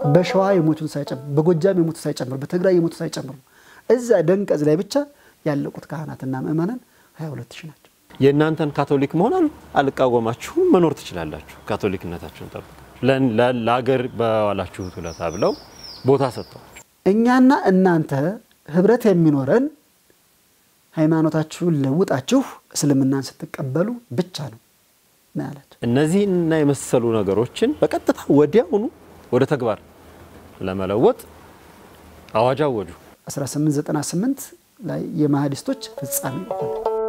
በሸዋ የሞቱን ሳይጨምር፣ በጎጃም የሞቱን ሳይጨምር፣ በትግራይ የሞቱን ሳይጨምር ነው። እዛ ደንቀዝ ላይ ብቻ ያለቁት ካህናትና ምእመናን 22 ሺህ ናቸው። የእናንተን ካቶሊክ መሆን አል- አልቃወማችሁም፣ መኖር ትችላላችሁ። ካቶሊክነታችሁን ጠብቃችሁ ለ- ለ- ለሀገር በዋላችሁት ውለታ ብለው ቦታ ሰጥተዋል። እኛና እናንተ ህብረት የሚኖረን ሃይማኖታችሁን ለውጣችሁ እስልምናን ስትቀበሉ ብቻ ነው ነው ያላቸው። እነዚህና የመሰሉ ነገሮችን በቀጥታ ወዲያውኑ ወደ ተግባር ለመለወጥ አዋጅ አወጁ። 1898 ላይ የማህዲስቶች ፍጻሜ ሆነ።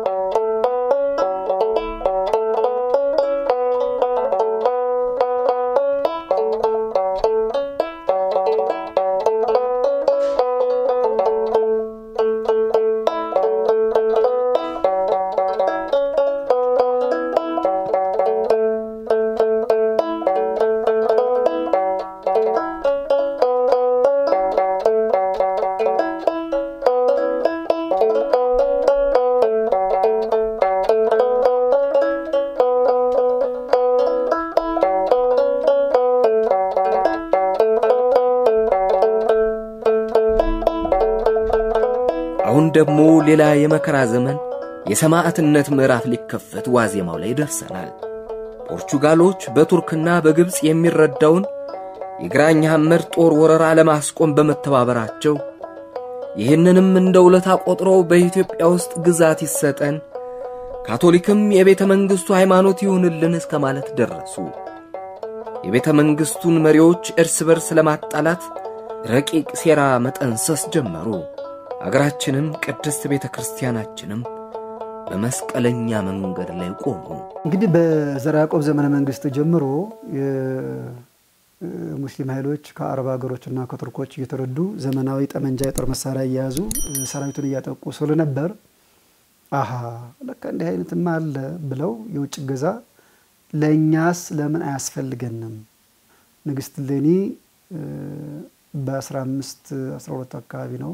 አሁን ደግሞ ሌላ የመከራ ዘመን የሰማዕትነት ምዕራፍ ሊከፈት ዋዜማው ላይ ደርሰናል። ፖርቹጋሎች በቱርክና በግብፅ የሚረዳውን የግራኝ ሐመድ ጦር ወረራ ለማስቆም በመተባበራቸው ይህንንም እንደ ውለታ ቆጥረው በኢትዮጵያ ውስጥ ግዛት ይሰጠን፣ ካቶሊክም የቤተ መንግሥቱ ሃይማኖት ይሁንልን እስከ ማለት ደረሱ። የቤተ መንግሥቱን መሪዎች እርስ በርስ ለማጣላት ረቂቅ ሴራ መጠንሰስ ጀመሩ። አገራችንም ቅድስት ቤተ ክርስቲያናችንም በመስቀለኛ መንገድ ላይ ቆሙ። እንግዲህ በዘርዓ ያዕቆብ ዘመነ መንግስት ጀምሮ የሙስሊም ኃይሎች ከአረብ ሀገሮችና ከቱርኮች እየተረዱ ዘመናዊ ጠመንጃ የጦር መሳሪያ እየያዙ ሰራዊቱን እያጠቁ ስለነበር አሀ ለካ እንዲህ አይነትማ አለ ብለው የውጭ እገዛ ለእኛስ ለምን አያስፈልገንም? ንግስት እሌኒ በ15 12 አካባቢ ነው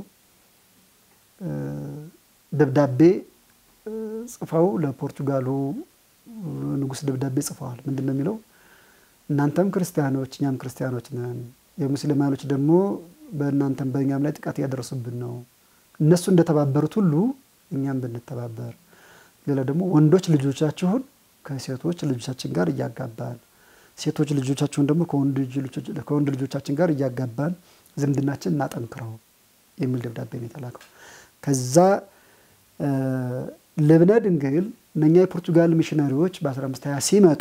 ደብዳቤ ጽፈው ለፖርቱጋሉ ንጉሥ ደብዳቤ ጽፈዋል። ምንድን ነው የሚለው? እናንተም ክርስቲያኖች እኛም ክርስቲያኖች ነን። የሙስሊም ኃይሎች ደግሞ በእናንተም በእኛም ላይ ጥቃት እያደረሱብን ነው። እነሱ እንደተባበሩት ሁሉ እኛም ብንተባበር፣ ሌላ ደግሞ ወንዶች ልጆቻችሁን ከሴቶች ልጆቻችን ጋር እያጋባን፣ ሴቶች ልጆቻችሁን ደግሞ ከወንድ ልጆቻችን ጋር እያጋባን ዝምድናችን እናጠንክረው የሚል ደብዳቤ ነው የተላከው። ከዛ ልብነ ድንግል እነኛ የፖርቱጋል ሚሽነሪዎች በ1520 ሲመጡ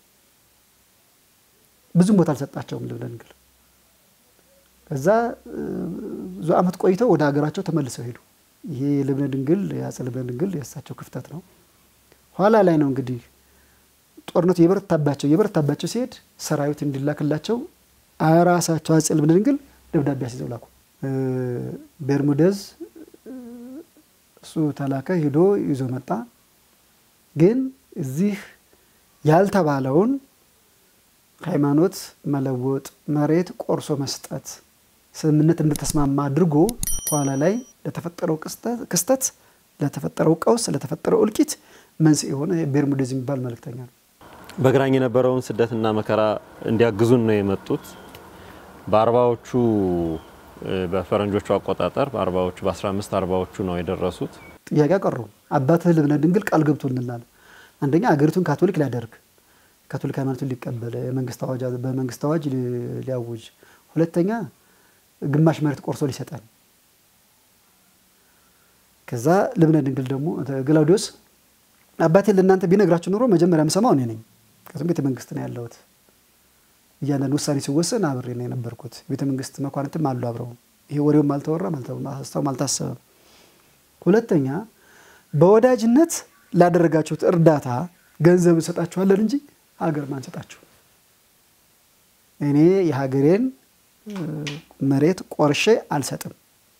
ብዙም ቦታ አልሰጣቸውም ልብነ ድንግል። ከዛ ብዙ ዓመት ቆይተው ወደ ሀገራቸው ተመልሰው ሄዱ። ይሄ የልብነ ድንግል የአፄ ልብነ ድንግል የእሳቸው ክፍተት ነው። ኋላ ላይ ነው እንግዲህ ጦርነቱ የበረታባቸው የበረታባቸው ሲሄድ ሰራዊት እንዲላክላቸው ራሳቸው አፄ ልብነ ድንግል ደብዳቤ አስይዘው ላኩ። ቤርሙደዝ እሱ ተላከ፣ ሂዶ ይዞ መጣ። ግን እዚህ ያልተባለውን ሃይማኖት መለወጥ፣ መሬት ቆርሶ መስጠት ስምምነት እንደተስማማ አድርጎ ኋላ ላይ ለተፈጠረው ክስተት፣ ለተፈጠረው ቀውስ፣ ለተፈጠረው እልቂት መንስኤ የሆነ ቤርሙዴዝ የሚባል መልእክተኛ ነው። በግራኝ የነበረውን ስደትና መከራ እንዲያግዙን ነው የመጡት። በአርባዎቹ በፈረንጆቹ አቆጣጠር በአርባዎቹ በ15 አርባዎቹ ነው የደረሱት። ጥያቄ አቀረቡ። አባትህ ልብነ ድንግል ቃል ገብቶልናል። አንደኛ አገሪቱን ካቶሊክ ሊያደርግ ካቶሊክ ሃይማኖትን ሊቀበል የመንግስት አዋጅ በመንግስት አዋጅ ሊያውጅ፣ ሁለተኛ ግማሽ መሬት ቆርሶ ሊሰጠን። ከዛ ልብነ ድንግል ደግሞ ግላውዲዮስ አባቴ ለእናንተ ቢነግራችሁ ኑሮ መጀመሪያ የምሰማው እኔ ነኝ። ከዚም ቤተ መንግስት ነው ያለሁት እያንዳንዱ ውሳኔ ሲወሰን አብሬ ነው የነበርኩት። ቤተ መንግስት መኳንንትም አሉ አብረው። ይሄ ወሬውም አልተወራም አልተወራም አልታሰበም። ሁለተኛ በወዳጅነት ላደረጋችሁት እርዳታ ገንዘብ እንሰጣችኋለን እንጂ ሀገር ማንሰጣችሁ። እኔ የሀገሬን መሬት ቆርሼ አልሰጥም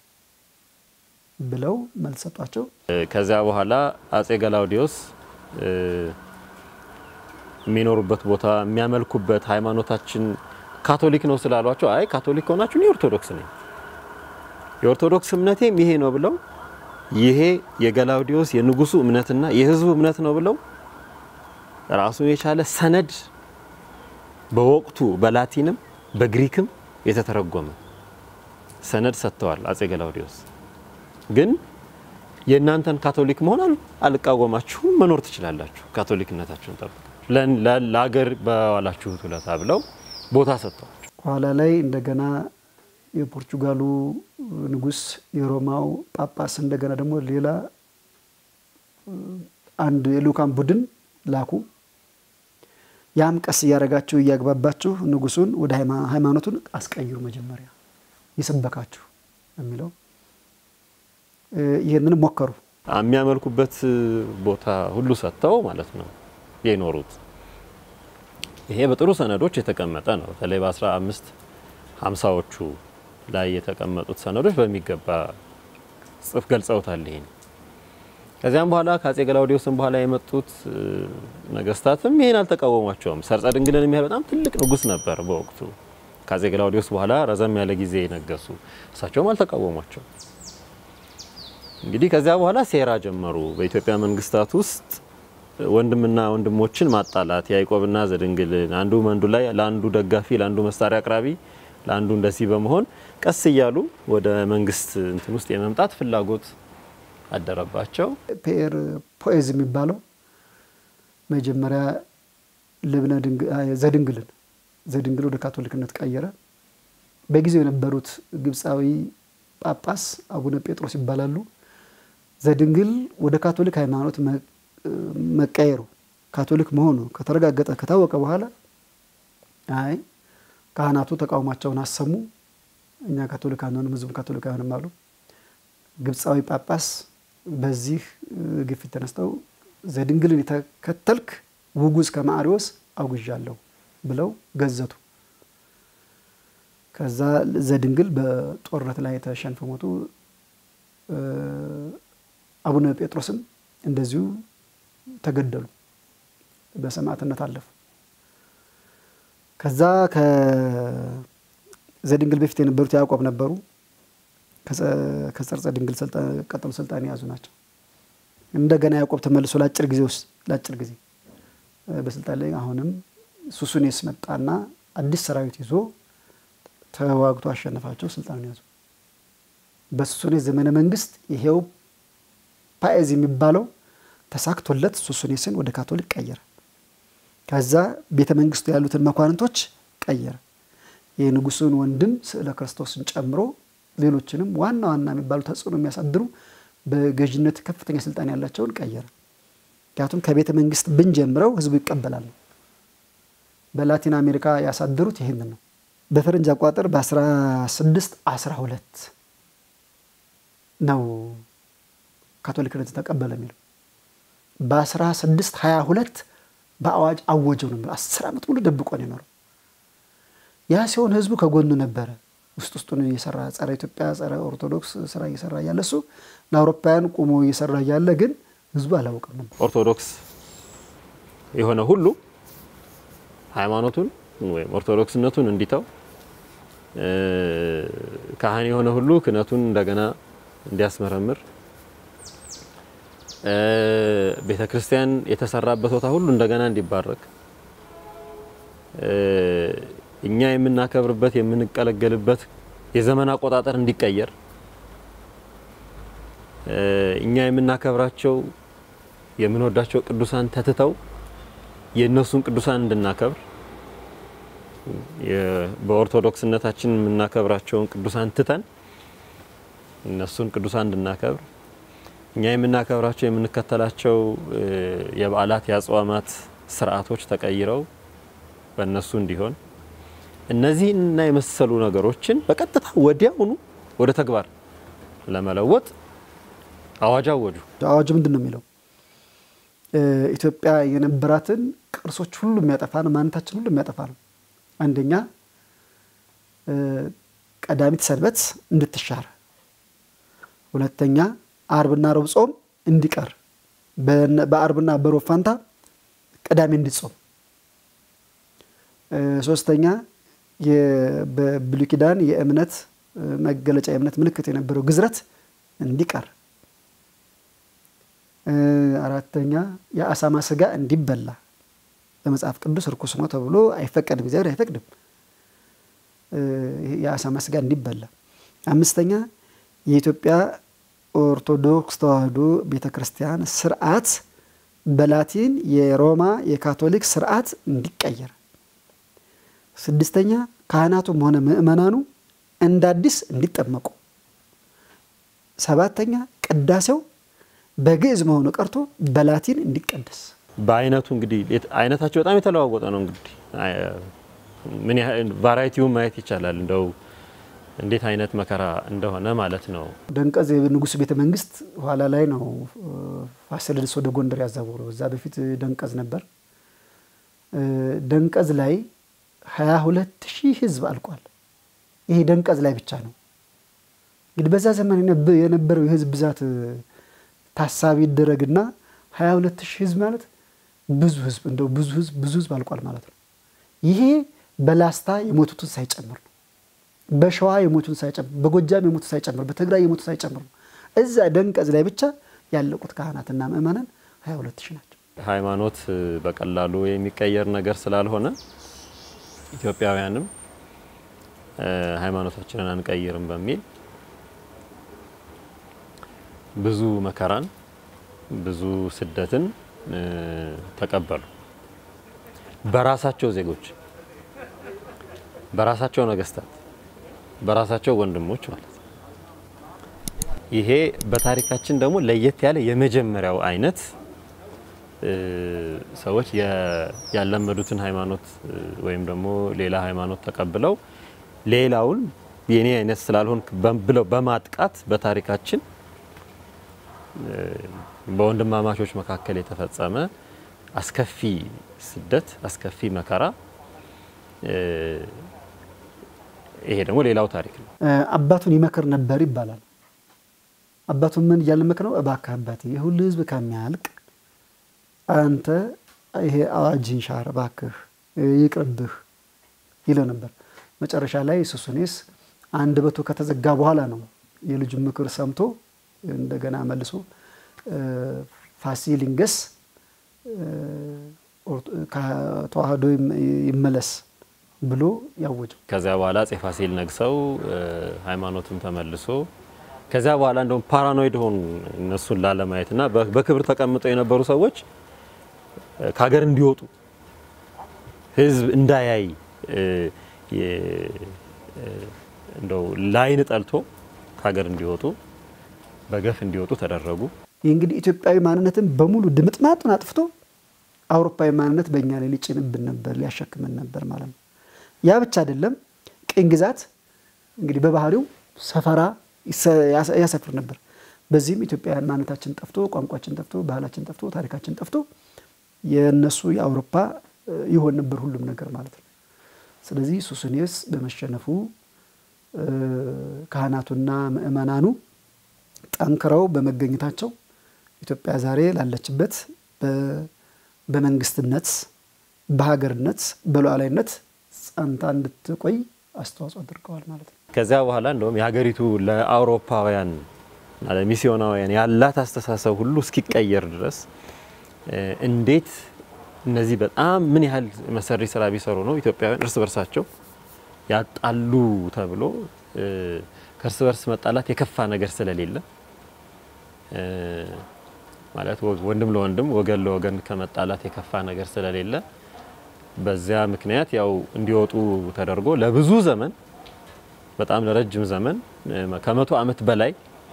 ብለው መልስ ሰጧቸው። ከዚያ በኋላ አጼ ገላውዲዮስ የሚኖሩበት ቦታ የሚያመልኩበት ሃይማኖታችን ካቶሊክ ነው ስላሏቸው፣ አይ ካቶሊክ ከሆናችሁ የኦርቶዶክስ ነኝ የኦርቶዶክስ እምነቴም ይሄ ነው ብለው ይሄ የገላውዲዮስ የንጉሱ እምነትና የህዝቡ እምነት ነው ብለው ራሱን የቻለ ሰነድ በወቅቱ በላቲንም በግሪክም የተተረጎመ ሰነድ ሰጥተዋል አጼ ገላውዲዮስ። ግን የእናንተን ካቶሊክ መሆን አልቃወማችሁም፣ መኖር ትችላላችሁ፣ ካቶሊክነታችሁን ጠብቃችሁ ለሀገር በዋላችሁት ውለታ ብለው ቦታ ሰጥተዋል። ኋላ ላይ እንደገና የፖርቹጋሉ ንጉሥ የሮማው ጳጳስ እንደገና ደግሞ ሌላ አንድ የልኡካን ቡድን ላኩ። ያም ቀስ እያደረጋችሁ እያግባባችሁ ንጉሱን ወደ ሃይማኖቱን አስቀይሩ፣ መጀመሪያ ይሰበካችሁ የሚለው ይህንን ሞከሩ። የሚያመልኩበት ቦታ ሁሉ ሰጥተው ማለት ነው የኖሩት። ይሄ በጥሩ ሰነዶች የተቀመጠ ነው። በተለይ በአስራ አምስት ሀምሳዎቹ ላይ የተቀመጡት ሰነዶች በሚገባ ጽፍ ገልጸውታል። ይሄን ከዚያም በኋላ ከአጼ ገላውዲዮስም በኋላ የመጡት ነገስታትም ይሄን አልተቃወሟቸውም። ሰርጸ ድንግልን የሚያህል በጣም ትልቅ ንጉስ ነበር በወቅቱ ከአጼ ገላውዲዮስ በኋላ ረዘም ያለ ጊዜ የነገሱ እሳቸውም አልተቃወሟቸው። እንግዲህ ከዚያ በኋላ ሴራ ጀመሩ። በኢትዮጵያ መንግስታት ውስጥ ወንድምና ወንድሞችን ማጣላት፣ ያዕቆብና ዘድንግልን አንዱ መንዱ ላይ ለአንዱ ደጋፊ፣ ለአንዱ መሳሪያ አቅራቢ፣ ለአንዱ እንደዚህ በመሆን ቀስ እያሉ ወደ መንግስት እንትን ውስጥ የመምጣት ፍላጎት አደረባቸው። ፔር ፖኤዝ የሚባለው መጀመሪያ ልብነ ዘድንግልን ዘድንግል ወደ ካቶሊክነት ቀየረ። በጊዜው የነበሩት ግብፃዊ ጳጳስ አቡነ ጴጥሮስ ይባላሉ። ዘድንግል ወደ ካቶሊክ ሃይማኖት መቀየሩ ካቶሊክ መሆኑ ከተረጋገጠ ከታወቀ በኋላ አይ ካህናቱ ተቃውሟቸውን አሰሙ። እኛ ካቶሊክ አንሆንም፣ ህዝቡ ካቶሊክ አይሆንም አሉ። ግብፃዊ ጳጳስ በዚህ ግፊት ተነስተው ዘድንግልን የተከተልክ ውጉዝ ከማሪዎስ አውግዣለሁ ብለው ገዘቱ። ከዛ ዘድንግል በጦርነት ላይ ተሸንፈው ሞቱ። አቡነ ጴጥሮስም እንደዚሁ ተገደሉ፣ በሰማዕትነት አለፉ። ከዛ ከዘድንግል በፊት የነበሩት ያዕቆብ ነበሩ። ከጸርጸ ድንግል ቀጥሎ ስልጣን የያዙ ናቸው። እንደገና ያዕቆብ ተመልሶ ለአጭር ጊዜ ውስጥ ለአጭር ጊዜ በስልጣን ላይ አሁንም ሱሱኔስ መጣና አዲስ ሰራዊት ይዞ ተዋግቶ አሸነፋቸው፣ ስልጣኑን ያዙ። በሱሱኔስ ዘመነ መንግስት ይሄው ፓኤዝ የሚባለው ተሳክቶለት ሱሱኔስን ወደ ካቶሊክ ቀየረ። ከዛ ቤተ መንግስቱ ያሉትን መኳንንቶች ቀየረ። የንጉሱን ወንድም ስዕለ ክርስቶስን ጨምሮ ሌሎችንም ዋና ዋና የሚባሉ ተጽዕኖ የሚያሳድሩ በገዥነት ከፍተኛ ስልጣን ያላቸውን ቀየረ። ምክንያቱም ከቤተ መንግስት ብንጀምረው ህዝቡ ይቀበላል ነው። በላቲን አሜሪካ ያሳደሩት ይህንን ነው። በፈረንጅ አቋጠር በ16 12 ነው ካቶሊክነት ተቀበለ የሚለው በ16 22 በአዋጅ አወጀው ነው። አስር ዓመት ሙሉ ደብቆ ነው የኖረው። ያ ሲሆን ህዝቡ ከጎኑ ነበረ። ውስጥ ውስጡን እየሰራ ጸረ ኢትዮጵያ ጸረ ኦርቶዶክስ ስራ እየሰራ እያለ እሱ ለአውሮፓውያን ቁሞ እየሰራ እያለ ግን ህዝቡ አላውቅም ነበር። ኦርቶዶክስ የሆነ ሁሉ ሃይማኖቱን ወይም ኦርቶዶክስነቱን እንዲተው፣ ካህን የሆነ ሁሉ ክህነቱን እንደገና እንዲያስመረምር፣ ቤተ ክርስቲያን የተሰራበት ቦታ ሁሉ እንደገና እንዲባረክ፣ እኛ የምናከብርበት የምንቀለገልበት የዘመን አቆጣጠር እንዲቀየር፣ እኛ የምናከብራቸው የምንወዳቸው ቅዱሳን ተትተው የእነሱን ቅዱሳን እንድናከብር በኦርቶዶክስነታችን የምናከብራቸውን ቅዱሳን ትተን እነሱን ቅዱሳን እንድናከብር እኛ የምናከብራቸው የምንከተላቸው የበዓላት የአጽዋማት ስርዓቶች ተቀይረው በእነሱ እንዲሆን እነዚህና የመሰሉ ነገሮችን በቀጥታ ወዲያውኑ ወደ ተግባር ለመለወጥ አዋጅ አወጁ። አዋጁ ምንድን ነው የሚለው? ኢትዮጵያ የነበራትን ቅርሶች ሁሉ የሚያጠፋ ነው። ማንነታችን ሁሉ የሚያጠፋ ነው። አንደኛ ቀዳሚት ሰንበት እንድትሻር፣ ሁለተኛ አርብና ረቡዕ ጾም እንዲቀር፣ በአርብና በሮብ ፋንታ ቅዳሜ እንዲጾም፣ ሶስተኛ በብሉይ ኪዳን የእምነት መገለጫ የእምነት ምልክት የነበረው ግዝረት እንዲቀር፣ አራተኛ የአሳማ ስጋ እንዲበላ በመጽሐፍ ቅዱስ ርኩስ ነው ተብሎ አይፈቀድም፣ እግዚአብሔር አይፈቅድም። የአሳማ ስጋ እንዲበላ፣ አምስተኛ የኢትዮጵያ ኦርቶዶክስ ተዋሕዶ ቤተ ክርስቲያን ስርዓት በላቲን የሮማ የካቶሊክ ስርዓት እንዲቀየር፣ ስድስተኛ ካህናቱም ሆነ ምእመናኑ እንደ አዲስ እንዲጠመቁ፣ ሰባተኛ ቅዳሴው በግዕዝ መሆኑ ቀርቶ በላቲን እንዲቀደስ። በአይነቱ እንግዲህ አይነታቸው በጣም የተለዋወጠ ነው። እንግዲህ ምን ያህል ቫራይቲውን ማየት ይቻላል። እንደው እንዴት አይነት መከራ እንደሆነ ማለት ነው። ደንቀዝ የንጉሱ ቤተ መንግስት ኋላ ላይ ነው ፋሲለደስ ወደ ጎንደር ያዛወረው። እዛ በፊት ደንቀዝ ነበር። ደንቀዝ ላይ ሀያ ሁለት ሺህ ህዝብ አልቋል። ይሄ ደንቀዝ ላይ ብቻ ነው። እንግዲህ በዛ ዘመን የነበረው የህዝብ ብዛት ታሳቢ ይደረግና ሀያ ሁለት ሺህ ህዝብ ማለት ብዙ ህዝብ እንደው ብዙ ህዝብ ብዙ ህዝብ አልቋል ማለት ነው። ይሄ በላስታ የሞቱትን ሳይጨምር ነው። በሸዋ የሞቱትን ሳይጨምር፣ በጎጃም የሞቱት ሳይጨምር፣ በትግራይ የሞቱት ሳይጨምር ነው። እዛ ደንቀዝ ላይ ብቻ ያለቁት ካህናትና ምእመናን ሀያ ሁለት ሺህ ናቸው። ሃይማኖት በቀላሉ የሚቀየር ነገር ስላልሆነ ኢትዮጵያውያንም ሃይማኖታችንን አንቀይርም በሚል ብዙ መከራን ብዙ ስደትን ተቀበሉ። በራሳቸው ዜጎች፣ በራሳቸው ነገስታት፣ በራሳቸው ወንድሞች ማለት ነው። ይሄ በታሪካችን ደግሞ ለየት ያለ የመጀመሪያው አይነት ሰዎች ያለመዱትን ሃይማኖት ወይም ደግሞ ሌላ ሃይማኖት ተቀብለው ሌላውን የኔ አይነት ስላልሆን ብለው በማጥቃት በታሪካችን በወንድማማቾች መካከል የተፈጸመ አስከፊ ስደት፣ አስከፊ መከራ። ይሄ ደግሞ ሌላው ታሪክ ነው። አባቱን ይመክር ነበር ይባላል። አባቱን ምን እያለ መክረው? እባክህ አባቴ የሁሉ ህዝብ ከሚያልቅ አንተ ይሄ አዋጅን ሻር እባክህ ይቅርብህ ይለው ነበር። መጨረሻ ላይ ሱሱኔስ አንደበቱ ከተዘጋ በኋላ ነው የልጁን ምክር ሰምቶ እንደገና መልሶ ፋሲሊንገስ ከተዋህዶ ይመለስ ብሎ ያወጀው። ከዚያ በኋላ አፄ ፋሲል ነግሰው ሃይማኖትም ተመልሶ ከዚያ በኋላ እንደውም ፓራኖይድ ሆኑ እነሱን ላለማየት እና በክብር ተቀምጠው የነበሩ ሰዎች ከሀገር እንዲወጡ ህዝብ እንዳያይ እንደው ላይን ጠልቶ ከሀገር እንዲወጡ በገፍ እንዲወጡ ተደረጉ። ይህ እንግዲህ ኢትዮጵያዊ ማንነትን በሙሉ ድምጥማጡን አጥፍቶ አውሮፓዊ ማንነት በእኛ ላይ ሊጭንብን ነበር፣ ሊያሸክመን ነበር ማለት ነው። ያ ብቻ አይደለም። ቅኝ ግዛት እንግዲህ በባህሪው ሰፈራ ያሰፍር ነበር። በዚህም ኢትዮጵያውያን ማንነታችን ጠፍቶ፣ ቋንቋችን ጠፍቶ፣ ባህላችን ጠፍቶ፣ ታሪካችን ጠፍቶ የእነሱ የአውሮፓ ይሆን ነበር ሁሉም ነገር ማለት ነው። ስለዚህ ሱስንዮስ በመሸነፉ ካህናቱና ምእመናኑ ጠንክረው በመገኘታቸው ኢትዮጵያ ዛሬ ላለችበት በመንግስትነት፣ በሀገርነት፣ በሉዓላዊነት ጸንታ እንድትቆይ አስተዋጽኦ አድርገዋል ማለት ነው። ከዚያ በኋላ እንደውም የሀገሪቱ ለአውሮፓውያን ለሚስዮናውያን ያላት አስተሳሰብ ሁሉ እስኪቀየር ድረስ እንዴት እነዚህ በጣም ምን ያህል መሰሪ ስራ ቢሰሩ ነው ኢትዮጵያውያን እርስ በርሳቸው ያጣሉ ተብሎ ከእርስ በርስ መጣላት የከፋ ነገር ስለሌለ ማለት ወንድም ለወንድም ወገን ለወገን ከመጣላት የከፋ ነገር ስለሌለ በዚያ ምክንያት ያው እንዲወጡ ተደርጎ ለብዙ ዘመን በጣም ለረጅም ዘመን ከመቶ ዓመት በላይ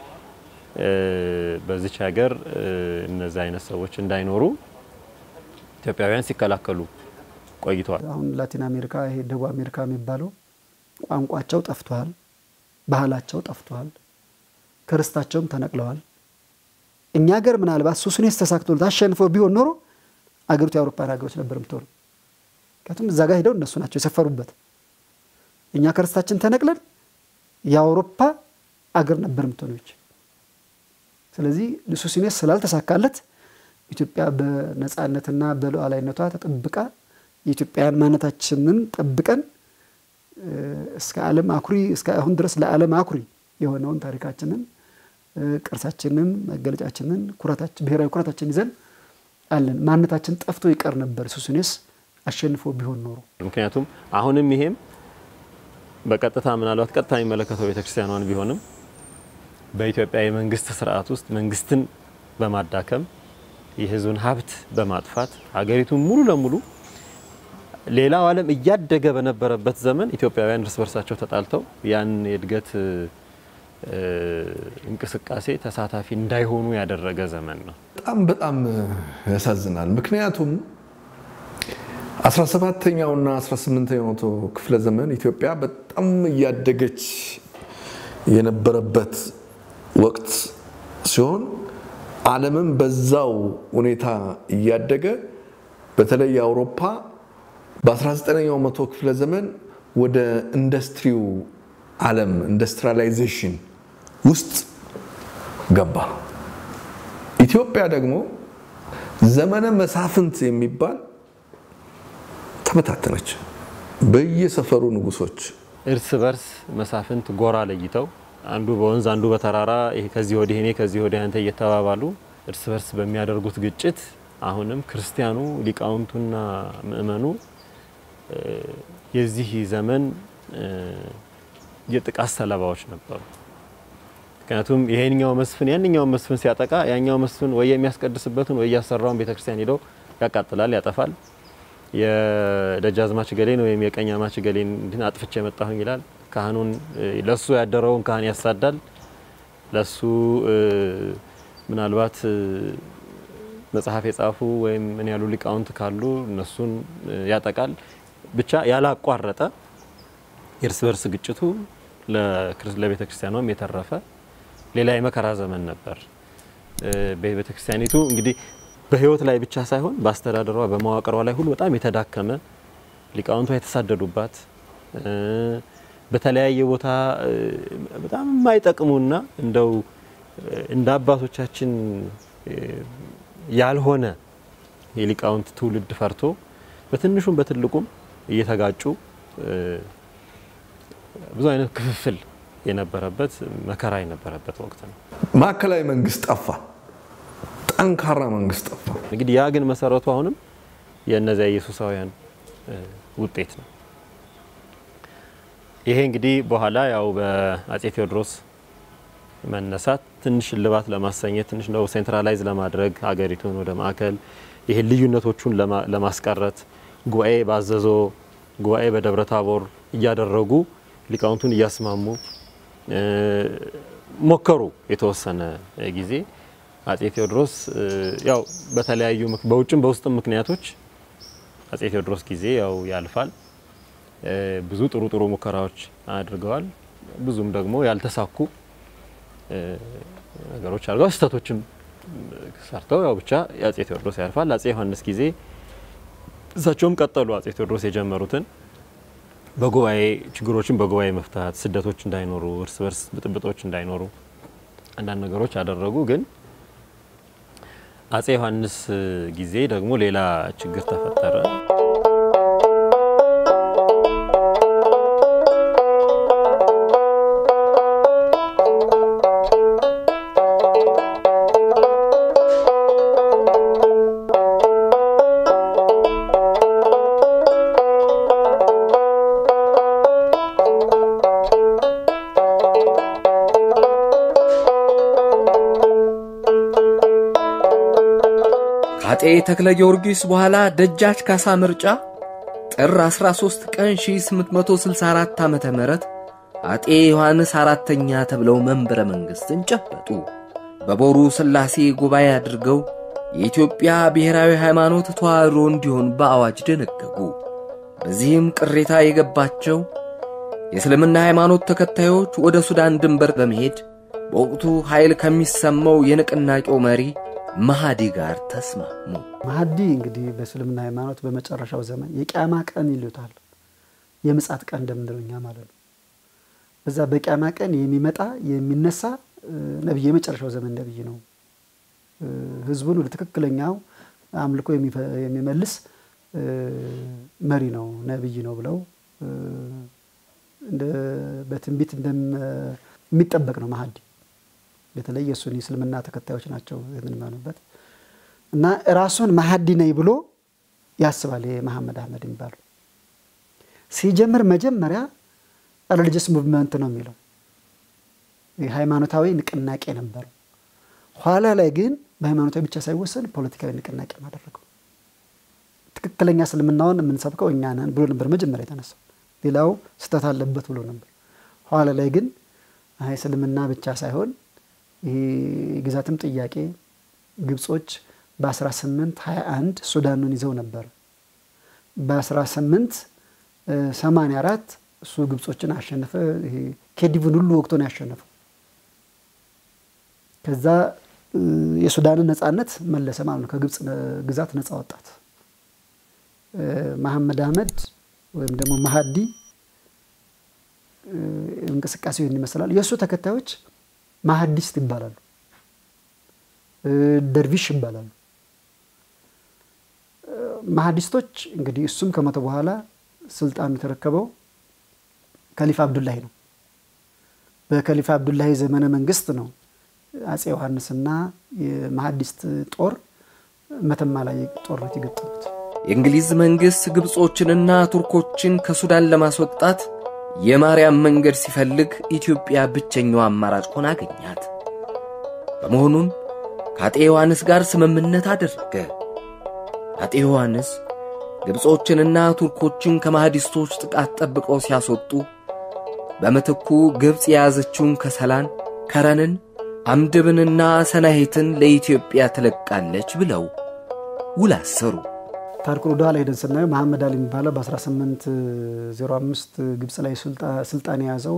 በዚች ሀገር እነዚህ አይነት ሰዎች እንዳይኖሩ ኢትዮጵያውያን ሲከላከሉ ቆይተዋል። አሁን ላቲን አሜሪካ ይሄ ደቡብ አሜሪካ የሚባለው ቋንቋቸው ጠፍቷል፣ ባህላቸው ጠፍቷል፣ ክርስታቸውም ተነቅለዋል። እኛ ሀገር ምናልባት ሱስኔስ ተሳክቶለት አሸንፈው ቢሆን ኖሮ አገሪቱ የአውሮፓን ሀገሮች ነበር የምትሆኑ። ምክንያቱም እዛ ጋር ሄደው እነሱ ናቸው የሰፈሩበት። እኛ ክርስታችን ተነቅለን የአውሮፓ አገር ነበር የምትሆነች። ስለዚህ ሱስኔስ ስላልተሳካለት ኢትዮጵያ በነፃነትና በሉዓላዊነቷ ተጠብቃ የኢትዮጵያን ማንነታችንን ጠብቀን እስከ ዓለም አኩሪ እስከ አሁን ድረስ ለዓለም አኩሪ የሆነውን ታሪካችንን ቅርሳችንን መገለጫችንን ብሔራዊ ኩራታችን ይዘን አለን። ማንነታችን ጠፍቶ ይቀር ነበር ሱስኔስ አሸንፎ ቢሆን ኖሮ። ምክንያቱም አሁንም ይሄም በቀጥታ ምናልባት ቀጥታ የሚመለከተው ቤተክርስቲያኗን ቢሆንም በኢትዮጵያ የመንግስት ስርዓት ውስጥ መንግስትን በማዳከም የህዝብን ሀብት በማጥፋት ሀገሪቱን ሙሉ ለሙሉ ሌላው ዓለም እያደገ በነበረበት ዘመን ኢትዮጵያውያን እርስ በርሳቸው ተጣልተው ያን የእድገት እንቅስቃሴ ተሳታፊ እንዳይሆኑ ያደረገ ዘመን ነው። በጣም በጣም ያሳዝናል። ምክንያቱም 17ኛውና 18ኛው መቶ ክፍለ ዘመን ኢትዮጵያ በጣም እያደገች የነበረበት ወቅት ሲሆን ዓለምም በዛው ሁኔታ እያደገ በተለይ የአውሮፓ በ19ኛው መቶ ክፍለ ዘመን ወደ ኢንዱስትሪው ዓለም ኢንዱስትሪያላይዜሽን ውስጥ ገባ። ኢትዮጵያ ደግሞ ዘመነ መሳፍንት የሚባል ተበታተነች። በየሰፈሩ ንጉሶች እርስ በርስ መሳፍንት ጎራ ለይተው አንዱ በወንዝ አንዱ በተራራ ይሄ ከዚህ ወዲህ እኔ ከዚህ ወዲህ አንተ እየተባባሉ እርስ በርስ በሚያደርጉት ግጭት አሁንም ክርስቲያኑ ሊቃውንቱና ምእመኑ የዚህ ዘመን የጥቃት ሰለባዎች ነበሩ። ምክንያቱም ይሄኛው መስፍን ያንኛው መስፍን ሲያጠቃ ያኛው መስፍን ወይ የሚያስቀድስበትን ወይ እያሰራውን ቤተክርስቲያን ሄደው ያቃጥላል፣ ያጠፋል። የደጃዝማች ገሌን ወይም የቀኛዝማች ገሌን እንትን አጥፍቼ የመጣሁኝ ይላል። ካህኑን ለሱ ያደረውን ካህን ያሳዳል። ለሱ ምናልባት መጽሐፍ የጻፉ ወይም ምን ያሉ ሊቃውንት ካሉ እነሱን ያጠቃል። ብቻ ያላቋረጠ የእርስ በርስ ግጭቱ ለቤተ ክርስቲያኗም የተረፈ ሌላ የመከራ ዘመን ነበር። ቤተ ክርስቲያኒቱ እንግዲህ በሕይወት ላይ ብቻ ሳይሆን በአስተዳደሯ በመዋቅሯ ላይ ሁሉ በጣም የተዳከመ ሊቃውንቷ የተሳደዱባት በተለያየ ቦታ በጣም የማይጠቅሙና እንደው እንደ አባቶቻችን ያልሆነ የሊቃውንት ትውልድ ፈርቶ በትንሹም በትልቁም እየተጋጩ ብዙ አይነት ክፍፍል የነበረበት መከራ የነበረበት ወቅት ነው። ማዕከላዊ መንግስት ጠፋ፣ ጠንካራ መንግስት ጠፋ። እንግዲህ ያ ግን መሰረቱ አሁንም የእነዚያ ኢየሱሳውያን ውጤት ነው። ይሄ እንግዲህ በኋላ ያው በአጼ ቴዎድሮስ መነሳት ትንሽ እልባት ለማሰኘት ትንሽ ነው ሴንትራላይዝ ለማድረግ ሀገሪቱን ወደ ማዕከል ይሄ ልዩነቶቹን ለማስቀረት ጉባኤ ባዘዞ ጉባኤ በደብረ ታቦር እያደረጉ ሊቃውንቱን እያስማሙ ሞከሩ። የተወሰነ ጊዜ አጼ ቴዎድሮስ ያው በተለያዩ በውጭም በውስጥም ምክንያቶች አጼ ቴዎድሮስ ጊዜ ያው ያልፋል። ብዙ ጥሩ ጥሩ ሙከራዎች አድርገዋል። ብዙም ደግሞ ያልተሳኩ ነገሮች አድርገዋል። ስህተቶችም ሰርተው ያው ብቻ የአጼ ቴዎድሮስ ያልፋል። አጼ ዮሐንስ ጊዜ እሳቸውም ቀጠሉ አጼ ቴዎድሮስ የጀመሩትን በጉባኤ ችግሮችን በጉባኤ መፍታት፣ ስደቶች እንዳይኖሩ፣ እርስ በርስ ብጥብጦች እንዳይኖሩ አንዳንድ ነገሮች አደረጉ። ግን አጼ ዮሐንስ ጊዜ ደግሞ ሌላ ችግር ተፈጠረ። ከአጤ ተክለ ጊዮርጊስ በኋላ ደጃች ካሳ ምርጫ ጥር 13 ቀን 1864 ዓ ም አጤ ዮሐንስ አራተኛ ተብለው መንበረ መንግሥትን ጨበጡ። በቦሩ ሥላሴ ጉባኤ አድርገው የኢትዮጵያ ብሔራዊ ሃይማኖት ተዋሕዶ እንዲሆን በአዋጅ ደነገጉ። በዚህም ቅሬታ የገባቸው የእስልምና ሃይማኖት ተከታዮች ወደ ሱዳን ድንበር በመሄድ በወቅቱ ኃይል ከሚሰማው የንቅናቄው መሪ መሃዲ ጋር ተስማሙ። መሃዲ እንግዲህ በእስልምና ሃይማኖት በመጨረሻው ዘመን የቂያማ ቀን ይሉታል። የምጻት ቀን እንደምንለው እኛ ማለት ነው። በዛ በቂያማ ቀን የሚመጣ የሚነሳ ነቢይ የመጨረሻው ዘመን ነቢይ ነው። ህዝቡን ወደ ትክክለኛው አምልኮ የሚመልስ መሪ ነው፣ ነቢይ ነው ብለው በትንቢት የሚጠበቅ ነው መሃዲ በተለይ የሱኒ እስልምና ተከታዮች ናቸው የምንመኑበት እና ራሱን መሀዲ ነኝ ብሎ ያስባል። ይሄ መሐመድ አህመድ የሚባለው ሲጀምር መጀመሪያ ሪሊጅስ ሙቭመንት ነው የሚለው ሃይማኖታዊ ንቅናቄ ነበረው። ኋላ ላይ ግን በሃይማኖታዊ ብቻ ሳይወሰን ፖለቲካዊ ንቅናቄ አደረገው። ትክክለኛ እስልምናውን የምንሰብከው እኛ ነን ብሎ ነበር መጀመሪያ የተነሳው። ሌላው ስህተት አለበት ብሎ ነበር። ኋላ ላይ ግን አይ እስልምና ብቻ ሳይሆን ይሄ የግዛትም ጥያቄ ግብጾች በ1821 ሱዳኑን ይዘው ነበር። በ1884 እሱ ግብጾችን አሸነፈ። ይሄ ኬዲቭን ሁሉ ወቅቶ ነው ያሸነፈው። ከዛ የሱዳንን ነጻነት መለሰ ማለት ነው። ከግብፅ ግዛት ነጻ ወጣት። መሐመድ አህመድ ወይም ደግሞ መሀዲ እንቅስቃሴው ይህን ይመስላል። የእሱ ተከታዮች ማሀዲስት ይባላሉ፣ ደርቪሽ ይባላሉ። ማሀዲስቶች እንግዲህ እሱም ከሞተ በኋላ ስልጣኑ የተረከበው ከሊፋ አብዱላሂ ነው። በከሊፋ አብዱላሂ ዘመነ መንግስት ነው አጼ ዮሐንስና የማሀዲስት ጦር መተማ ላይ ጦርነት የገጠሙት። የእንግሊዝ መንግሥት ግብጾችንና ቱርኮችን ከሱዳን ለማስወጣት የማርያም መንገድ ሲፈልግ ኢትዮጵያ ብቸኛው አማራጭ ሆና አገኛት። በመሆኑም ከአጤ ዮሐንስ ጋር ስምምነት አደረገ። አጤ ዮሐንስ ግብጾችንና ቱርኮችን ከማህዲስቶች ጥቃት ጠብቀው ሲያስወጡ በምትኩ ግብፅ የያዘችውን ከሰላን፣ ከረንን፣ አምድብንና ሰናሄትን ለኢትዮጵያ ትለቃለች ብለው ውል አሰሩ። ታሪኩን ወደ ኋላ ሄደን ስናየው መሐመድ አሊ የሚባለው በ1805 ግብፅ ላይ ስልጣን የያዘው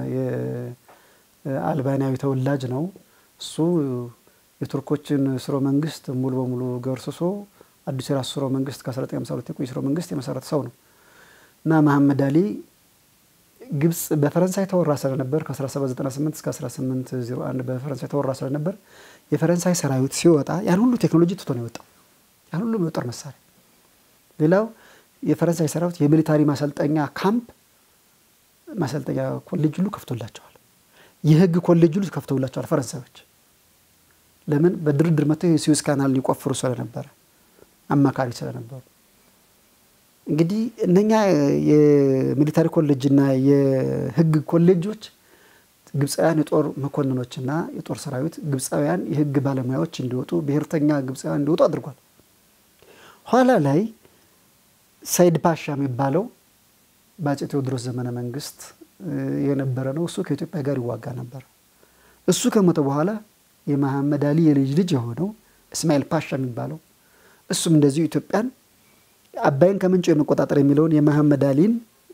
የአልባንያዊ ተወላጅ ነው። እሱ የቱርኮችን ስርወ መንግስት ሙሉ በሙሉ ገርስሶ አዲስ የራሱ ስርወ መንግስት ከ1952 የቆየ ስርወ መንግስት የመሰረተ ሰው ነው እና መሐመድ አሊ ግብፅ በፈረንሳይ ተወራ ስለነበር ከ1798 እስከ 1801 በፈረንሳይ ተወራ ስለነበር የፈረንሳይ ሰራዊት ሲወጣ ያን ሁሉ ቴክኖሎጂ ትቶ ነው የወጣው። ያን ሁሉ የጦር መሳሪያ ሌላው የፈረንሳይ ሰራዊት የሚሊታሪ ማሰልጠኛ ካምፕ ማሰልጠኛ ኮሌጅ ሁሉ ከፍቶላቸዋል። የህግ ኮሌጅ ሁሉ ከፍተውላቸዋል ፈረንሳዮች። ለምን በድርድር መጥተው የስዊዝ ካናል ሊቆፍሩ ስለነበረ አማካሪ ስለነበሩ። እንግዲህ እነኛ የሚሊታሪ ኮሌጅና የህግ ኮሌጆች ግብፃውያን የጦር መኮንኖችና የጦር ሰራዊት ግብፃውያን የህግ ባለሙያዎች እንዲወጡ ብሔርተኛ ግብፃውያን እንዲወጡ አድርጓል። ኋላ ላይ ሰይድ ፓሻ የሚባለው በአፄ ቴዎድሮስ ዘመነ መንግስት የነበረ ነው። እሱ ከኢትዮጵያ ጋር ይዋጋ ነበር። እሱ ከሞተ በኋላ የመሐመድ አሊ የልጅ ልጅ የሆነው እስማኤል ፓሻ የሚባለው እሱም እንደዚሁ ኢትዮጵያን አባይን ከምንጩ የመቆጣጠር የሚለውን የመሐመድ አሊን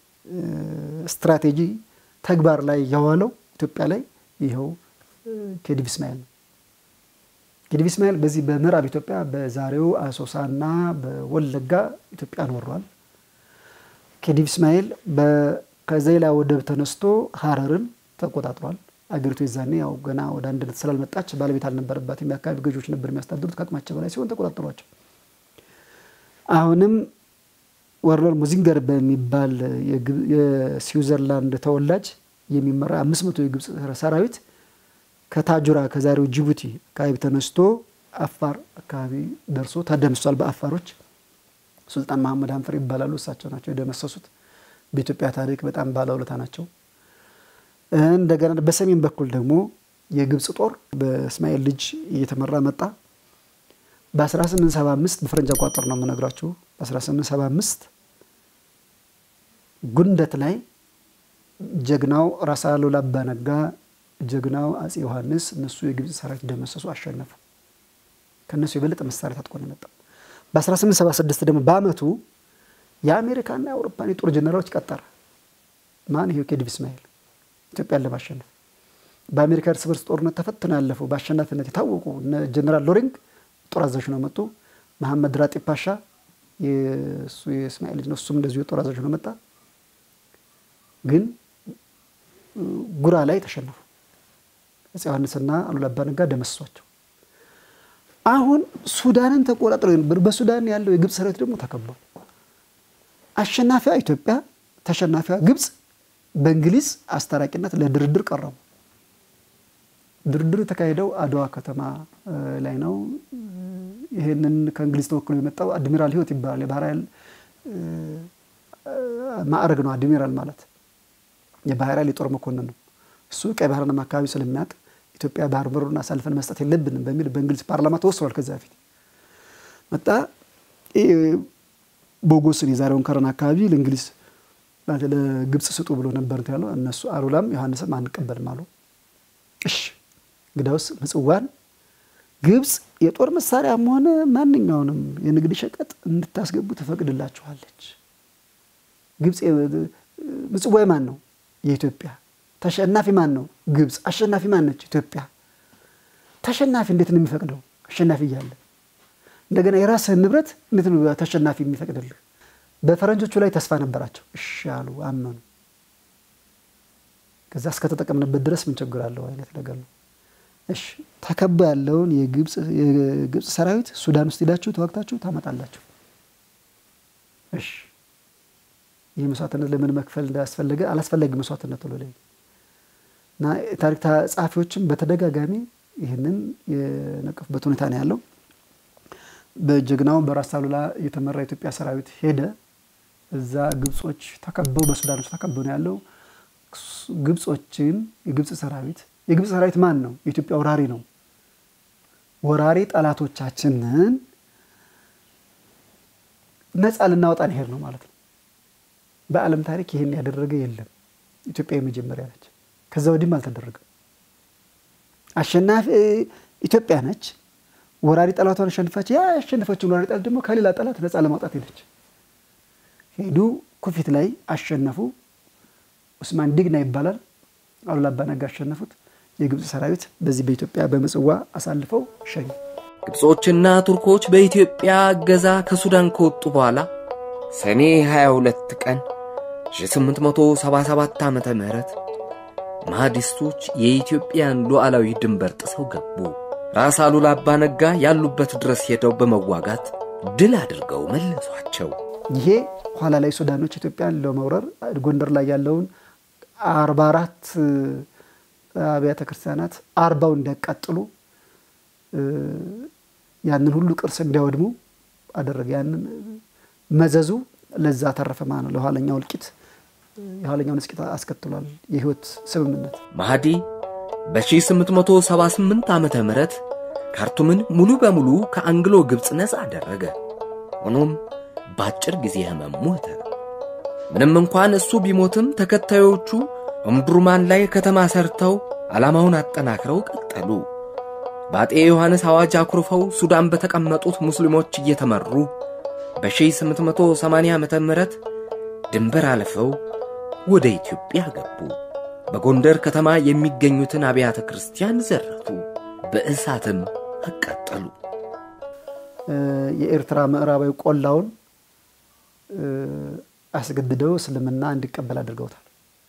ስትራቴጂ ተግባር ላይ ያዋለው ኢትዮጵያ ላይ ይኸው ኬዲቭ እስማኤል ነው። ኬዲቭ እስማኤል በዚህ በምዕራብ ኢትዮጵያ በዛሬው አሶሳና በወለጋ ኢትዮጵያን ወሯል። ኬዲቭ እስማኤል ከዘይላ ወደብ ተነስቶ ሀረርን ተቆጣጥሯል። አገሪቱ የዛኔ ያው ገና ወደ አንድነት ስላልመጣች ባለቤት አልነበረባትም። የአካባቢ ገዢዎች ነበር የሚያስተዳድሩት። ከአቅማቸው በላይ ሲሆን ተቆጣጠሯቸው። አሁንም ወርለር ሙዚንገር በሚባል የስዊዘርላንድ ተወላጅ የሚመራ አምስት መቶ የግብፅ ሰራዊት ከታጁራ ከዛሬው ጅቡቲ አካባቢ ተነስቶ አፋር አካባቢ ደርሶ ተደምሷል። በአፋሮች ሱልጣን መሐመድ ሀንፈር ይባላሉ። እሳቸው ናቸው የደመሰሱት። በኢትዮጵያ ታሪክ በጣም ባለውለታ ናቸው። እንደገና በሰሜን በኩል ደግሞ የግብፅ ጦር በእስማኤል ልጅ እየተመራ መጣ። በ1875 በፈረንጅ አቆጣጠር ነው የምነግራችሁ። በ1875 ጉንደት ላይ ጀግናው ራስ አሉላ አባ ነጋ፣ ጀግናው አጼ ዮሐንስ እነሱ የግብፅ ሰራዊት ደመሰሱ፣ አሸነፉ። ከእነሱ የበለጠ መሳሪያ ታጥቆ ነው የመጣው። በ1876 ደግሞ በአመቱ የአሜሪካና የአውሮፓን የጦር ጀነራሎች ቀጠረ። ማን? ይሄው ኬዲቭ እስማኤል ኢትዮጵያን ለማሸነፍ በአሜሪካ እርስ በርስ ጦርነት ተፈትነው ያለፉ በአሸናፊነት የታወቁ ጀነራል ሎሪንግ ጦር አዛዥ ነው መጡ። መሐመድ ራጢ ፓሻ የእሱ የእስማኤል ልጅ ነው። እሱም እንደዚሁ የጦር አዛዥ ነው መጣ። ግን ጉራ ላይ ተሸነፉ። አፄ ዮሐንስና አሉላ አባ ነጋ ደመሰሷቸው። አሁን ሱዳንን ተቆጣጥረው ነበር። በሱዳን ያለው የግብፅ ሰራዊት ደግሞ ተከቧል። አሸናፊዋ ኢትዮጵያ፣ ተሸናፊዋ ግብፅ በእንግሊዝ አስታራቂነት ለድርድር ቀረቡ። ድርድር የተካሄደው አድዋ ከተማ ላይ ነው። ይህንን ከእንግሊዝ ተወክሎ የመጣው አድሚራል ህይወት ይባላል። የባህር ኃይል ማዕረግ ነው አድሚራል ማለት። የባህር ኃይል የጦር መኮንን ነው። እሱ ቀይ ባህርንም አካባቢ ስለሚያውቅ ኢትዮጵያ ባህር በሩን አሳልፈን መስጠት የለብንም በሚል በእንግሊዝ ፓርላማ ተወስኗል። ከዚያ በፊት መጣ ቦጎስን የዛሬውን ከረን አካባቢ ለእንግሊዝ ለግብፅ ስጡ ብሎ ነበር ያለው። እነሱ አሉላም ዮሐንስም አንቀበልም አሉ። እሺ እንግዳውስ ምጽዋን ግብፅ የጦር መሳሪያም ሆነ ማንኛውንም የንግድ ሸቀጥ እንድታስገቡ ትፈቅድላችኋለች። ግብፅ ምጽዋ ማን ነው? የኢትዮጵያ ተሸናፊ ማን ነው? ግብፅ። አሸናፊ ማን ነች? ኢትዮጵያ። ተሸናፊ እንዴት ነው የሚፈቅደው? አሸናፊ እያለ እንደገና የራስህን ንብረት እንዴት ነው ተሸናፊ የሚፈቅድልህ? በፈረንጆቹ ላይ ተስፋ ነበራቸው። እሺ አሉ፣ አመኑ። ከዛ እስከተጠቀምንበት ድረስ ምን ችግር አለው አይነት ነገር ነው። እሺ ተከቦ ያለውን የግብፅ ሰራዊት ሱዳን ውስጥ ሄዳችሁ ተዋግታችሁ ታመጣላችሁ። እሺ ይህ መስዋዕትነት ለምን መክፈል እንዳስፈለገ አላስፈላጊ መስዋዕትነት ብሎ ላይ እና ታሪክ ጸሐፊዎችም በተደጋጋሚ ይህንን የነቀፉበት ሁኔታ ነው ያለው። በጀግናው በራስ አሉላ የተመራ የኢትዮጵያ ሰራዊት ሄደ። እዛ ግብጾች ተከበው በሱዳኖች ተከበው ነው ያለው። ግብጾችን የግብፅ ሰራዊት የግብፅ ሰራዊት ማን ነው? የኢትዮጵያ ወራሪ ነው። ወራሪ ጠላቶቻችንን ነፃ ልናወጣ ሄድ ነው ማለት ነው። በዓለም ታሪክ ይህን ያደረገ የለም። ኢትዮጵያ የመጀመሪያ ነች። ከዛ ወዲህም አልተደረገም። አሸናፊ ኢትዮጵያ ነች። ወራሪ ጠላቷን አሸንፋች። ያ ያሸነፈችውን ወራሪ ጠላት ደግሞ ከሌላ ጠላት ነፃ ለማውጣት ሄደች። ሄዱ፣ ኩፊት ላይ አሸነፉ። ኡስማን ዲግና ይባላል። አሉላ አባ ነጋ አሸነፉት። የግብፅ ሰራዊት በዚህ በኢትዮጵያ በምጽዋ አሳልፈው ሸኙ። ግብጾችና ቱርኮች በኢትዮጵያ እገዛ ከሱዳን ከወጡ በኋላ ሰኔ 22 ቀን 1877 ዓ ም ማህዲስቶች የኢትዮጵያን ሉዓላዊ ድንበር ጥሰው ገቡ። ራስ አሉላ አባ ነጋ ያሉበት ድረስ ሄደው በመዋጋት ድል አድርገው መለሷቸው። ይሄ ኋላ ላይ ሱዳኖች ኢትዮጵያን ለመውረር ጎንደር ላይ ያለውን አርባ አራት አብያተ ክርስቲያናት አርባው እንዲያቃጥሉ ያንን ሁሉ ቅርስ እንዲያወድሙ አደረገ። ያንን መዘዙ ለዛ ተረፈ ማለት ነው። ለኋለኛው እልቂት የኋለኛውን እልቂት አስከትሏል። የህይወት ስምምነት ማህዲ በ1878 ዓመተ ምህረት ካርቱምን ሙሉ በሙሉ ከአንግሎ ግብፅ ነፃ አደረገ። ሆኖም በአጭር ጊዜ ህመም ሞተ። ምንም እንኳን እሱ ቢሞትም ተከታዮቹ እምዱርማን ላይ ከተማ ሰርተው ዓላማውን አጠናክረው ቀጠሉ። በአጤ ዮሐንስ አዋጅ አኩርፈው ሱዳን በተቀመጡት ሙስሊሞች እየተመሩ በ1880 ዓመተ ምህረት ድንበር አልፈው ወደ ኢትዮጵያ ገቡ። በጎንደር ከተማ የሚገኙትን አብያተ ክርስቲያን ዘረፉ፣ በእሳትም አቃጠሉ። የኤርትራ ምዕራባዊ ቆላውን አስገድደው እስልምና እንዲቀበል አድርገውታል።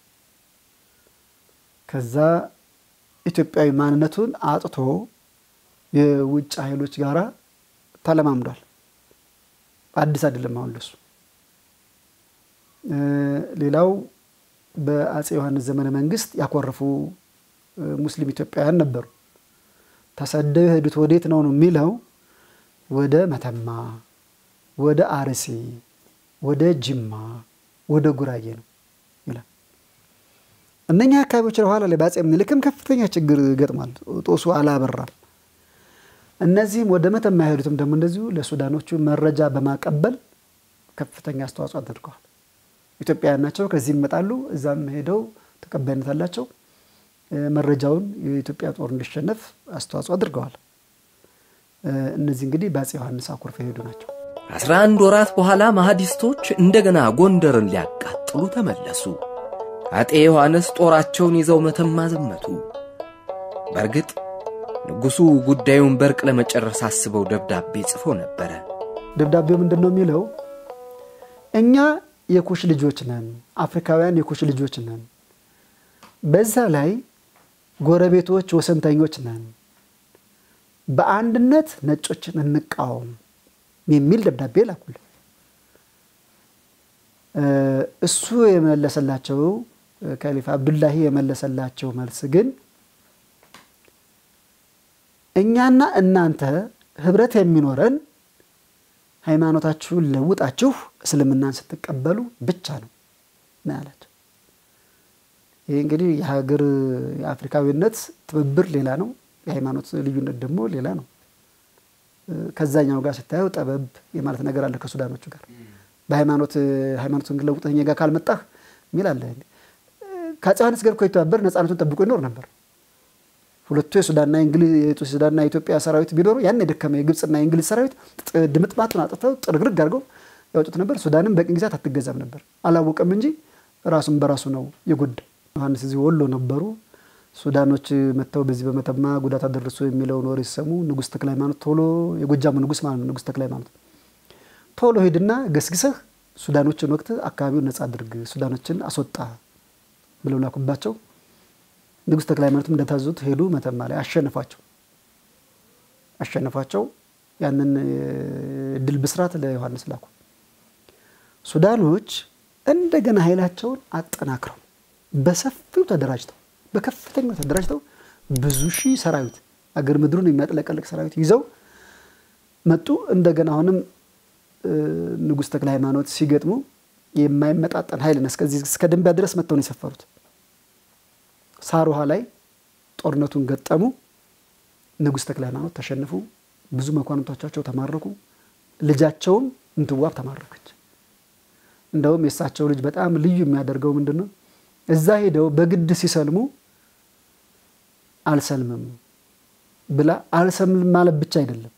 ከዛ ኢትዮጵያዊ ማንነቱን አጥቶ የውጭ ኃይሎች ጋራ ተለማምዷል። አዲስ አይደለም አሁን ለሱ። ሌላው በአጼ ዮሐንስ ዘመነ መንግስት ያኮረፉ ሙስሊም ኢትዮጵያውያን ነበሩ። ተሰደው የሄዱት ወዴት ነው ነው የሚለው ወደ መተማ፣ ወደ አርሲ፣ ወደ ጅማ፣ ወደ ጉራጌ ነው ይላል። እነኛ አካባቢዎች በኋላ ላይ በአጼ ምኒልክም ከፍተኛ ችግር ገጥሟል። ጦሱ አላበራም። እነዚህም ወደ መተማ የሄዱትም ደግሞ እንደዚሁ ለሱዳኖቹ መረጃ በማቀበል ከፍተኛ አስተዋጽኦ አድርገዋል። ኢትዮጵያውያን ናቸው። ከዚህ ይመጣሉ። እዛም ሄደው ተቀባይነት አላቸው። መረጃውን የኢትዮጵያ ጦር እንዲሸነፍ አስተዋጽኦ አድርገዋል። እነዚህ እንግዲህ በአጼ ዮሐንስ አኩርፈ የሄዱ ናቸው። አስራ አንድ ወራት በኋላ ማህዲስቶች እንደገና ጎንደርን ሊያቃጥሉ ተመለሱ። አጤ ዮሐንስ ጦራቸውን ይዘው መተማ ዘመቱ። በእርግጥ ንጉሡ ጉዳዩን በርቅ ለመጨረስ አስበው ደብዳቤ ጽፎ ነበረ። ደብዳቤው ምንድን ነው የሚለው? እኛ የኩሽ ልጆች ነን፣ አፍሪካውያን የኩሽ ልጆች ነን። በዛ ላይ ጎረቤቶች ወሰንተኞች ነን። በአንድነት ነጮችን እንቃወም የሚል ደብዳቤ ላኩል። እሱ የመለሰላቸው ከሊፋ አብዱላሂ የመለሰላቸው መልስ ግን እኛና እናንተ ህብረት የሚኖረን ሃይማኖታችሁን ለውጣችሁ እስልምናን ስትቀበሉ ብቻ ነው ነው ያላቸው። ይሄ እንግዲህ የሀገር የአፍሪካዊነት ትብብር ሌላ ነው፣ የሃይማኖት ልዩነት ደግሞ ሌላ ነው። ከዛኛው ጋር ስታየው ጠበብ የማለት ነገር አለ ከሱዳኖቹ ጋር በሃይማኖት ሃይማኖትን ግን ለውጠኛ ጋር ካልመጣህ የሚል አለ። ከአፄ ዮሐንስ ጋር እኮ የተባበር ነፃነቱን ጠብቆ ይኖር ነበር። ሁለቱ የሱዳንና የሱዳንና የኢትዮጵያ ሰራዊት ቢኖሩ ያን የደከመ የግብፅና የእንግሊዝ ሰራዊት ድምጥማጡን አጥተው ጥርግርግ አድርገው ያወጡት ነበር። ሱዳንም በቅኝ ግዛት አትገዛም ነበር። አላወቀም እንጂ ራሱን በራሱ ነው የጎዳው። ዮሐንስ እዚህ ወሎ ነበሩ። ሱዳኖች መጥተው በዚህ በመተማ ጉዳት አደረሱ የሚለውን ወሬ ሲሰሙ ንጉሥ ተክለ ሃይማኖት ቶሎ የጎጃሙ ንጉሥ ማለት ነው ንጉሥ ተክለ ሃይማኖት ቶሎ ሄድና ገስግሰህ ሱዳኖችን ወቅት አካባቢውን ነጻ አድርግ፣ ሱዳኖችን አስወጣ ብለው ላኩባቸው። ንጉሥ ተክለ ሃይማኖትም እንደታዘዙት ሄዱ። መተማ ላይ አሸነፏቸው አሸነፏቸው። ያንን ድል ብስራት ለዮሐንስ ላኩ። ሱዳኖች እንደገና ኃይላቸውን አጠናክረው በሰፊው ተደራጅተው በከፍተኛው ተደራጅተው ብዙ ሺህ ሰራዊት አገር ምድሩን የሚያጥለቀልቅ ሰራዊት ይዘው መጡ። እንደገና አሁንም ንጉሥ ተክለ ሃይማኖት ሲገጥሙ የማይመጣጠን ኃይል እስከዚህ እስከ ደንቢያ ድረስ መጥተው ነው የሰፈሩት። ሳር ውሃ ላይ ጦርነቱን ገጠሙ። ንጉሥ ተክለ ሃይማኖት ተሸነፉ። ብዙ መኳንንቶቻቸው ተማረኩ። ልጃቸውም እንትዋብ ተማረከች። እንደውም የእሳቸው ልጅ በጣም ልዩ የሚያደርገው ምንድን ነው? እዛ ሄደው በግድ ሲሰልሙ አልሰልምም ብላ አልሰልምም ማለት ብቻ አይደለም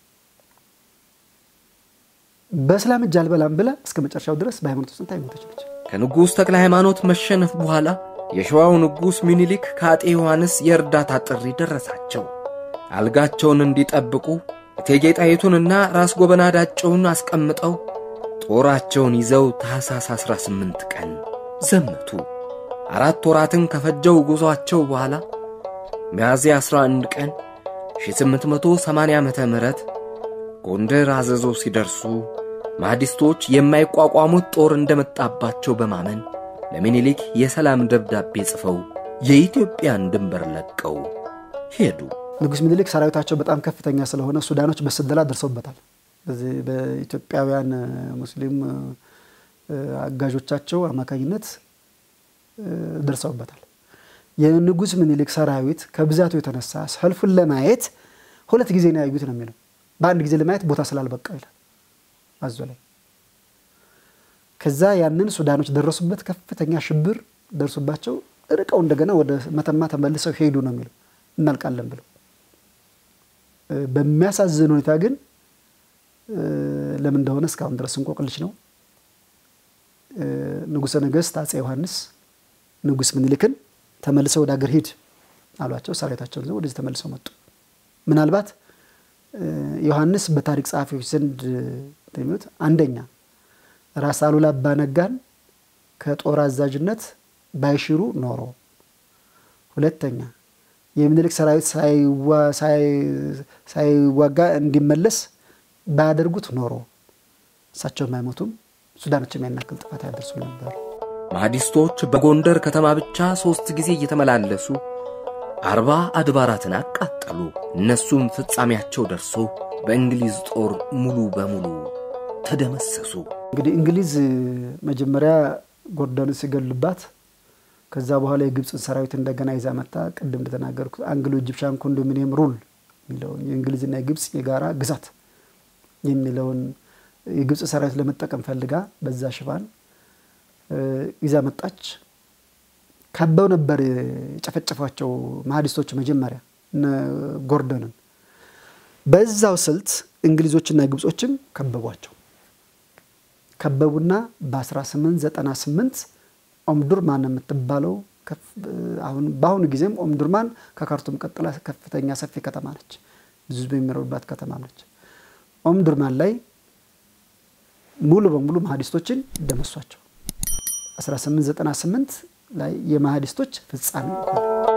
በእስላም እጅ አልበላም ብላ እስከ መጨረሻው ድረስ በሃይማኖት ውስጥ የሞተች ነች። ከንጉሥ ተክለ ሃይማኖት መሸነፍ በኋላ የሸዋው ንጉሥ ሚኒሊክ ከአጤ ዮሐንስ የእርዳታ ጥሪ ደረሳቸው። አልጋቸውን እንዲጠብቁ እቴጌ ጣይቱንና ራስ ጎበና ዳጨውን አስቀምጠው ጦራቸውን ይዘው ታኅሳስ 18 ቀን ዘመቱ። አራት ወራትን ከፈጀው ጉዞአቸው በኋላ ሚያዝያ 11 ቀን 1880 ዓመተ ምህረት ጎንደር አዘዞ ሲደርሱ ማህዲስቶች የማይቋቋሙት ጦር እንደመጣባቸው በማመን ለሚኒሊክ የሰላም ደብዳቤ ጽፈው የኢትዮጵያን ድንበር ለቀው ሄዱ። ንጉሥ ሚኒሊክ ሰራዊታቸው በጣም ከፍተኛ ስለሆነ ሱዳኖች በስለላ ደርሰውበታል። በዚህ በኢትዮጵያውያን ሙስሊም አጋዦቻቸው አማካኝነት ደርሰውበታል። የንጉሥ ሚኒሊክ ሰራዊት ከብዛቱ የተነሳ ሰልፉን ለማየት ሁለት ጊዜ ነው ያዩት ነው የሚለው በአንድ ጊዜ ለማየት ቦታ ስላልበቃው ይላል አዞ ላይ። ከዛ ያንን ሱዳኖች ደረሱበት፣ ከፍተኛ ሽብር ደርሱባቸው ርቀው እንደገና ወደ መተማ ተመልሰው ሄዱ ነው የሚለው እናልቃለን ብለው። በሚያሳዝን ሁኔታ ግን ለምን እንደሆነ እስካሁን ድረስ እንቆቅልሽ ነው። ንጉሠ ነገሥት አፄ ዮሐንስ ንጉሥ ምኒልክን ተመልሰው ወደ አገር ሂድ አሏቸው። ሰራዊታቸውን ይዘው ወደዚህ ተመልሰው መጡ። ምናልባት ዮሐንስ በታሪክ ጸሐፊዎች ዘንድ እንደሚሉት አንደኛ ራስ አሉላ አባ ነጋን ከጦር አዛዥነት ባይሽሩ ኖሮ፣ ሁለተኛ የሚኒልክ ሰራዊት ሳይዋጋ እንዲመለስ ባያደርጉት ኖሮ እሳቸው የማይሞቱም ሱዳኖችም ያናክል ጥፋት ያደርሱ ነበር። ማህዲስቶች በጎንደር ከተማ ብቻ ሦስት ጊዜ እየተመላለሱ አርባ አድባራትን አቃጠሉ። እነሱም ፍጻሜያቸው ደርሶ በእንግሊዝ ጦር ሙሉ በሙሉ ተደመሰሱ። እንግዲህ እንግሊዝ መጀመሪያ ጎርደንን ሲገሉባት ከዛ በኋላ የግብፅን ሰራዊት እንደገና ይዛ መጣ። ቅድም እንደተናገርኩት አንግሎ ኢጂፕሻን ኮንዶሚኒየም ሩል የሚለውን የእንግሊዝና የግብፅ የጋራ ግዛት የሚለውን የግብፅ ሰራዊት ለመጠቀም ፈልጋ በዛ ሽፋን ይዛ መጣች። ከበው ነበር የጨፈጨፏቸው ማህዲስቶች መጀመሪያ እነ ጎርደንን። በዛው ስልት እንግሊዞችና ግብጾችም ከበቧቸው። ከበቡና በ1898 ኦምዱርማን የምትባለው አሁን በአሁኑ ጊዜም ኦምዱርማን ከካርቱም ቀጥላ ከፍተኛ ሰፊ ከተማ ነች። ብዙ ህዝብ የሚኖርባት ከተማ ነች። ኦምዱርማን ላይ ሙሉ በሙሉ ማህዲስቶችን ደመሷቸው። 1898 ላይ የማህዲስቶች ፍጻሜ ሆነ።